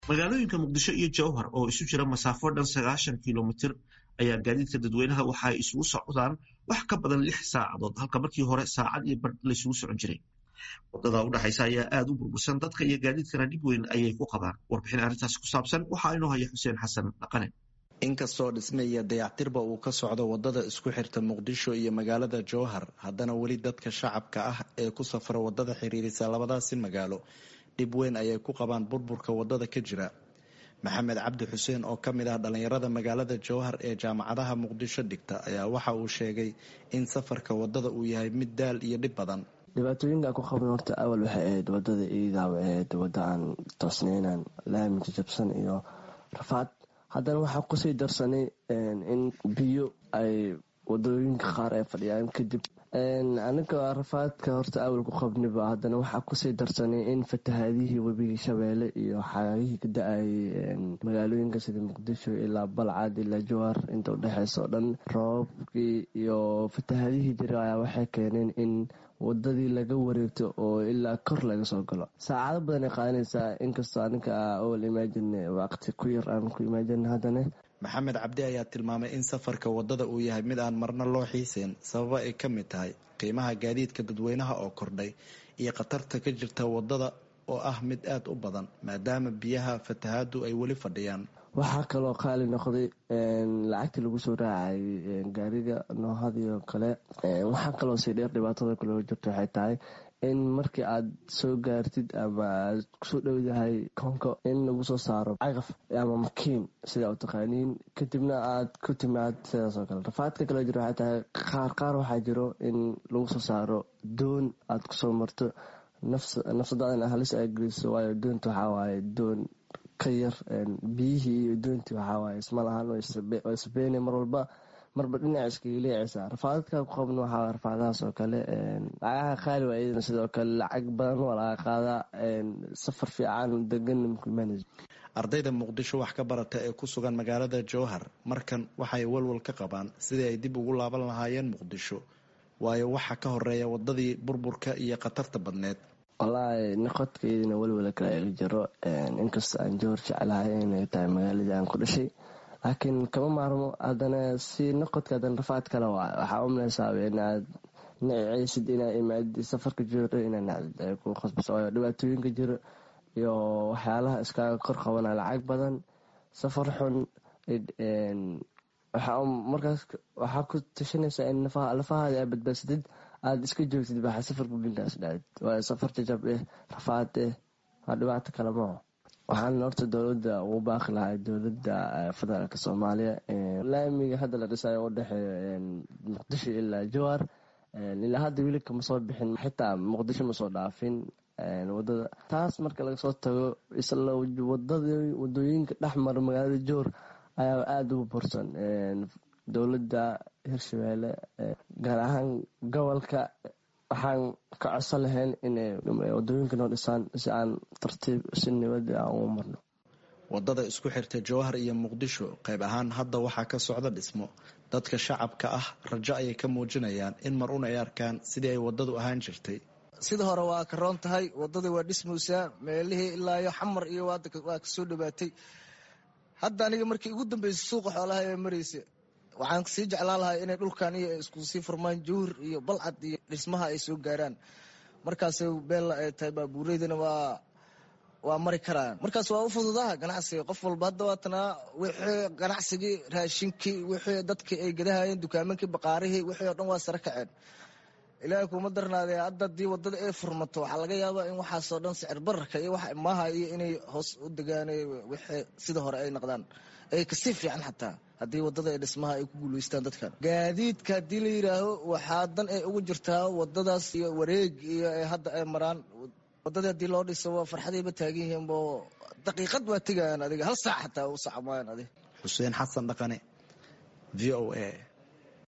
magaalooyinka muqdisho iyo jowhar oo isu jira masaafo dhan sagaashan kilomitir ayaa gaadiidka dadweynaha waxa ay isugu socdaan wax ka badan lix saacadood halka markii hore saacad iyo bar laysugu socon jiray wadada udhexaysa ayaa aada u burbursan dadka iyo gaadiidkana dhib weyn ayay ku qabaan warbixin arrintaasi ku saabsan waxaa inoo haya xuseen xasan dhaqane inkastoo dhisme iyo dayactirba uu ka socdo wadada isku xirta muqdisho iyo magaalada jowhar haddana weli dadka shacabka ah ee ku safra wadada xiriirisa labadaasi magaalo dhib weyn ayay ku qabaan burburka wadada ka jira maxamed cabdi xuseen oo ka mid ah dhallinyarada magaalada jowhar ee jaamacadaha muqdisho dhigta ayaa waxa uu sheegay in safarka wadada uu yahay mid daal iyo dhib badan dhibaatooyinka ku qabna horta awal waxay ahayd wadada iidaaw ahayd wada aan toosneynan laami jajabsan iyo rafaad haddana waxaa kusii darsanay in biyo ay wadooyinka qaar ay fadhiyaan kadib aniga rafaadka horta awal ku qabniba haddana waxaa kusii darsanay in fatahaadihii webigii shabeelle iyo xaagihii ka da-ayay magaalooyinka sida muqdisho ilaa balcad ilaa jowhar inta udhexeysa oo dhan roobabkii iyo fatahaadihii jira ayaa waxay keeneen in wadadii laga wareegto oo ilaa kor laga soo galo saacado badan ay qaadanaysaa inkastoo aninka awal imagin waqti ku yar aan ku imagin haddana maxamed cabdi ayaa tilmaamay in safarka wadada uu yahay mid aan marna loo xiiseyn sababa ay ka mid tahay qiimaha gaadiidka dadweynaha oo kordhay iyo khatarta ka jirta wadada oo ah mid aada u badan maadaama biyaha fatahaadu ay weli fadhiyaan waxaa kaloo qaali noqday lacagtii lagu soo raacayay gaariga noohadii oo kale waxaa kaloo sii dheer dhibaatada kaloo jirta waxay tahay in markii aad soo gaartid ama aad kusoo dhowdahay koonka in lagu soo saaro caqaf ama makiin sida u taqaaniin kadibna aad ku timaad sidaasoo kale rafaadka kaloo jira waxay tahay qaar qaar waxaa jiro in lagu soo saaro doon aad kusoo marto nafsadaadana halis ay geliso waayo doonta waxaa waaye doon ka yar biyihii iyo doontii waxawaaye isma lahaan oo isbeene mar walba marba dhinac iskaga leecaysa rafaadadka ku qabna waxaa rafaadahaas oo kale lacagaha qaali waa iyadana sidoo kale lacag badan waa laga qaadaa safar fiican degan mkumanage ardayda muqdisho wax ka barata ee ku sugan magaalada jowhar markan waxay walwal ka qabaan sidii ay dib ugu laaban lahaayeen muqdisho waayo waxa ka horeeya wadadii burburka iyo khatarta badneed wallaahi noqodkeydina welwala kale iga jiro inkastoo aan jowhar jeclahay inay tahay magaaladii aan ku dhashay laakiin kama maarmo haddana si noqodka haddana rafaad kale waay waxaa umalaysaaba inaad naceysid inaa imaadi safarka jiro inaa nacdid ay ku khasbaso waayo dhibaatooyinka jiro iyo waxyaalaha iskaaga kor qabana lacag badan safar xun markaas waxaa ku tashanaysaa in lafahaada aa badbaadsatid aada iska joogtid baxa safarka binkaas dhacdid waayo safar jajab eh rafaad eh waa dhibaato kale maaho waxaan horta dowladda ugu baaqi lahaa dowladda federaalk soomaaliya laamiga hadda la dhisayo u dhexeeyo muqdisho ilaa jowhar ilaa hadda weli kama soo bixin xitaa muqdisho ma soo dhaafin wadada taas marka laga soo tago isla wadooyinka dhexmara magaalada jowhar ayaa aada ugu bursan dowladda hirshabeelle gaar ahaan gobolka waxaan ka codsan lahayn inay wadooyinka noo dhisaan si aan tartiib si nibada aan ugu marno wadada isku xirta jowhar iyo muqdisho qayb ahaan hadda waxaa ka socda dhismo dadka shacabka ah rajo ayay ka muujinayaan in mar un ay arkaan sidii ay wadadu ahaan jirtay sida hore waa karoon tahay wadadii waa dhismaysaa meelihii ilaayo xamar iyo waa kasoo dhawaatay hadda aniga markii ugu dambeysay suuqa xoolaha ee maraysa waxaan sii jeclaan lahaa inay dhulkan iyo isku sii furmaan jowhar iyo balcad iyo dhismaha ay soo gaaraan markaas beella ay tahay baabuureydana waa waa mari karaan markaas waa u fududaha ganacsiga qof walba hadda waatanaa wixii ganacsigii raashinkii wixii dadkii ay gadahayeen dukaamankii baqaarihii wixii oo dhan waa sare kaceen ilaahay kuma darnaadee hadda haddii wadada ay furmato waxaa laga yaabaa in waxaasoo dhan sicir bararka iyo wax maaha iyo inay hoos u degaan wixii sida hore ay noqdaan ay kasii fiican xataa haddii wadada ee dhismaha ay ku guulaystaan dadkan gaadiidka haddii la yidhaaho waxaa dan ay ugu jirtaa wadadaas iyo wareeg iyo hadda ay maraan wadadii haddii loo dhiso waa farxadayba taagan yihiin bo daqiiqad waa tegayaan adiga hal saac xataa u sacmayaan adig xuseen xasan dhaqane v o a